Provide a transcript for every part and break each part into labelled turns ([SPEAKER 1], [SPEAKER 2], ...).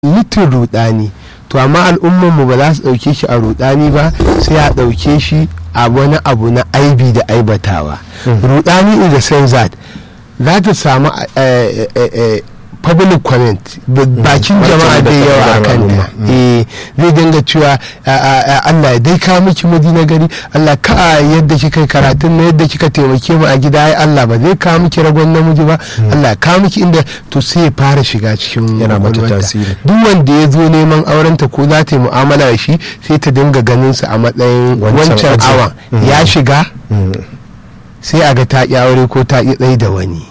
[SPEAKER 1] litin rudani to amma al'ummar mu ba za su ɗauke shi a rudani ba sai a ɗauke shi a wani abu na aibi da aibatawa rudani in the sense that za ta samu public comment bakin jama'a da yawa a kan ta zai dinga cewa Allah dai ka miki miji na gari Allah ka yadda kika karatun na yadda kika taimake mu a gida ai Allah ba zai ka miki ragon namiji ba Allah ka miki inda to sai ya fara shiga cikin
[SPEAKER 2] yana mata tasiri
[SPEAKER 1] duk wanda ya zo neman auren ta ko za ta yi mu'amala da shi sai ta dinga ganin sa a matsayin wancan awa ya shiga sai a ga ta ƙi aure ko ta ƙi tsaye da wani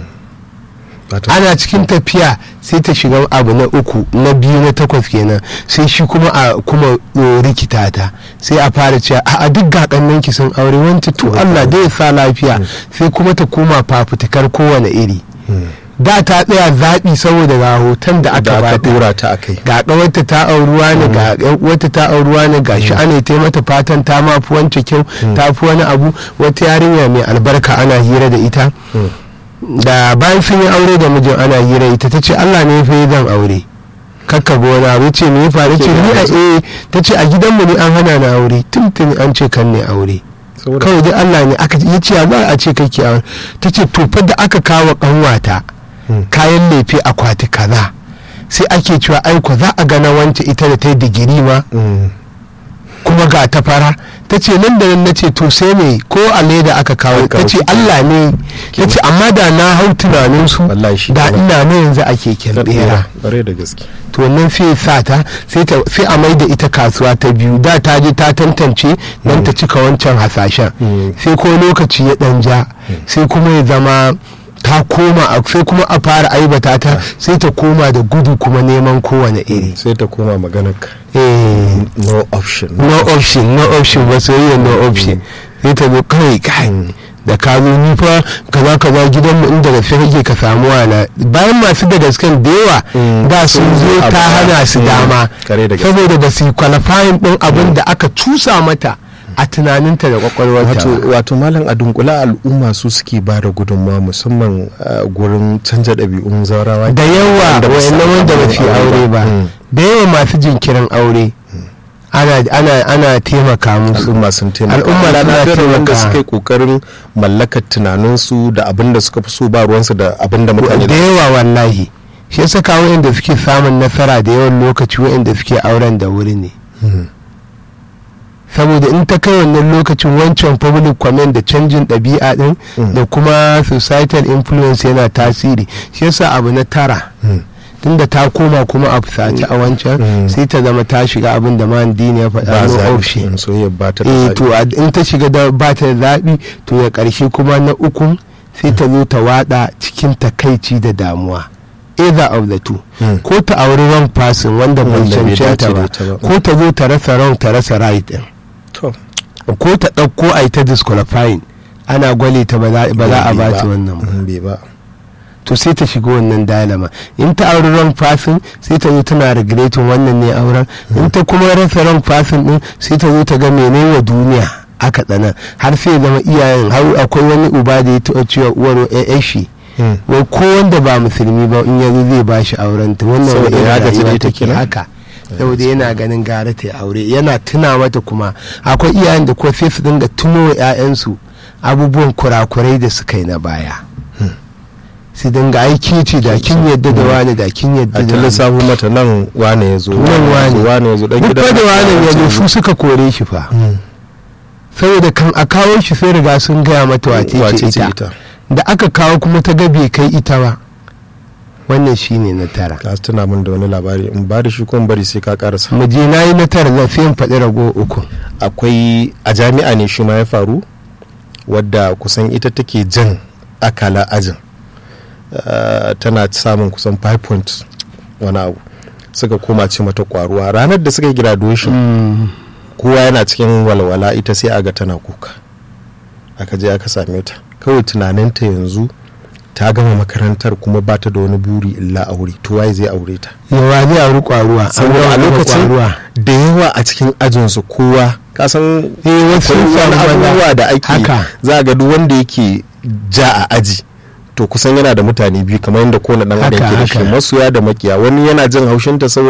[SPEAKER 1] ana cikin tafiya sai ta shiga abu na uku na biyu na takwas kenan sai shi kuma a kuma rikita ta sai a fara cewa a duk gaƙannan ki sun aure wancan to Allah dai sa lafiya sai kuma ta koma fafutukar kowane iri da ta tsaya zaɓi saboda ga hoton da aka ba
[SPEAKER 2] dora ta akai
[SPEAKER 1] ga ƙawarta ta auruwa ne ga wata ta auruwa ne ga shi ana ta mata fatan ta ma fi wancan kyau ta fi wani abu wata yarinya mai albarka ana hira da ita da bayan sun yi aure da mijin ana hira ita ta ce Allah ne fa zan aure kakka gona abu ce me ya faru ce ni a eh ta ce a gidanmu ne an hana na aure tuntuni an ce kan ne aure kawai dai Allah ne aka ya ce za a ce kake aure ta ce to fa da aka kawo kanwata kayan lefe akwati kaza sai ake cewa aiko za a gana wance ita da ta yi digiri ma kuma ga ta fara ta ce nan da nan na ce to sai me ko a leda aka kawo ta ce Allah ne ta ce amma da na hau tunanin su da ina na yanzu a keken bera to nan sai sa ta sai a mai da ita kasuwa ta biyu da ta je ta tantance nan ta cika wancan hasashen sai ko lokaci ya dan ja sai kuma ya zama ta koma sai kuma a fara aibata ta sai ta koma da gudu kuma neman kowane iri
[SPEAKER 2] sai ta koma maganar ka no option
[SPEAKER 1] no option no option ba soyayya no option sai ta zo kawai kai da ka zo ni fa kaza kaza gidan mu inda gaske kake ka samu wala bayan masu da gasken da yawa da sun zo ta hana su dama saboda ba su yi qualifying din abin da aka cusa mata a tunaninta da kwakwalwarta
[SPEAKER 2] wato malam a dunkula al'umma su suke ba da gudunmawa musamman gurin canja ɗabi'un zaurawa
[SPEAKER 1] da yawa wayannan wanda ba su aure ba da yawa masu jinkirin aure ana taimaka musu
[SPEAKER 2] al'umma sun taimaka
[SPEAKER 1] al'umma suna
[SPEAKER 2] wanda
[SPEAKER 1] taimaka
[SPEAKER 2] suka yi kokarin mallakar tunaninsu da abin da suka fi so ba ruwansu da abin da mutane
[SPEAKER 1] da yawa wallahi shi yasa kawo wa'anda suke samun nasara da yawan lokaci wa'anda suke auren da wuri ne saboda in ta kai wannan lokacin wancan public comment da canjin ɗabi'a ɗin da kuma societal influence yana tasiri shi yasa abu na tara tunda ta koma kuma a fusace a wancan sai ta zama ta shiga abin da man dini ya faɗa no option eh to in ta shiga da ba ta da zaɓi to ya ƙarshe kuma na ukun sai ta zo ta wada cikin takaici da damuwa either of the two ko ta auri wrong person wanda bai cancanta ba ko ta zo ta rasa wrong ta rasa right din ko ta ɗauko a ta disqualifying ana gwale ta ba za a ba ta wannan ba to sai ta shiga wannan dalama in ta auri wrong person sai ta zo tana regretin wannan ne auren in ta kuma rasa wrong person din sai ta zo ta ga mene wa duniya aka tsana har sai zama iyayen har akwai wani uba da ya taɓa cewa uwar ya shi wai ko wanda ba musulmi ba in yanzu zai ba shi auren ta wannan wani rayuwa take haka saboda yana ganin gara ta aure yana tuna mata kuma akwai iyayen da kuma sai su dinga tuno wa 'ya'yansu abubuwan kurakurai da suka yi na baya su dinga aiki ce da kin yadda da wani da kin yadda da
[SPEAKER 2] wani sabu mata nan wane ya zo
[SPEAKER 1] nan wani
[SPEAKER 2] wane ya zo dan
[SPEAKER 1] gidan da wani ya zo su suka kore shi fa saboda kan a kawo shi sai riga sun gaya mata wace ce ita da aka kawo kuma ta ga bai kai ita ba wannan shine na tara
[SPEAKER 2] ka tuna min da wani labari in ba da shi ko bari sai ka karasa
[SPEAKER 1] mu je nayi na tara zan sai in faɗi rago uku
[SPEAKER 2] akwai a jami'a ne shi ma ya faru wadda kusan ita take jan akala ajin tana samun kusan 5 points wani abu suka koma ce mata kwaruwa ranar da suka yi graduation kowa yana cikin walwala ita sai aga tana kuka aka je aka same ta kawai tunaninta yanzu ta gama makarantar kuma ba ta da wani buri illa aure to waye zai aure ta
[SPEAKER 1] yawa zai auri kwaruwa
[SPEAKER 2] saboda a lokacin da yawa a cikin ajinsu kowa kasan
[SPEAKER 1] wasu
[SPEAKER 2] abubuwa da ake za ga duk wanda yake ja a aji to kusan yana da mutane biyu kamar yadda kowane dan adam
[SPEAKER 1] Haka,
[SPEAKER 2] ke da shi
[SPEAKER 1] haka.
[SPEAKER 2] masoya da makiya wani yana jin haushinta saboda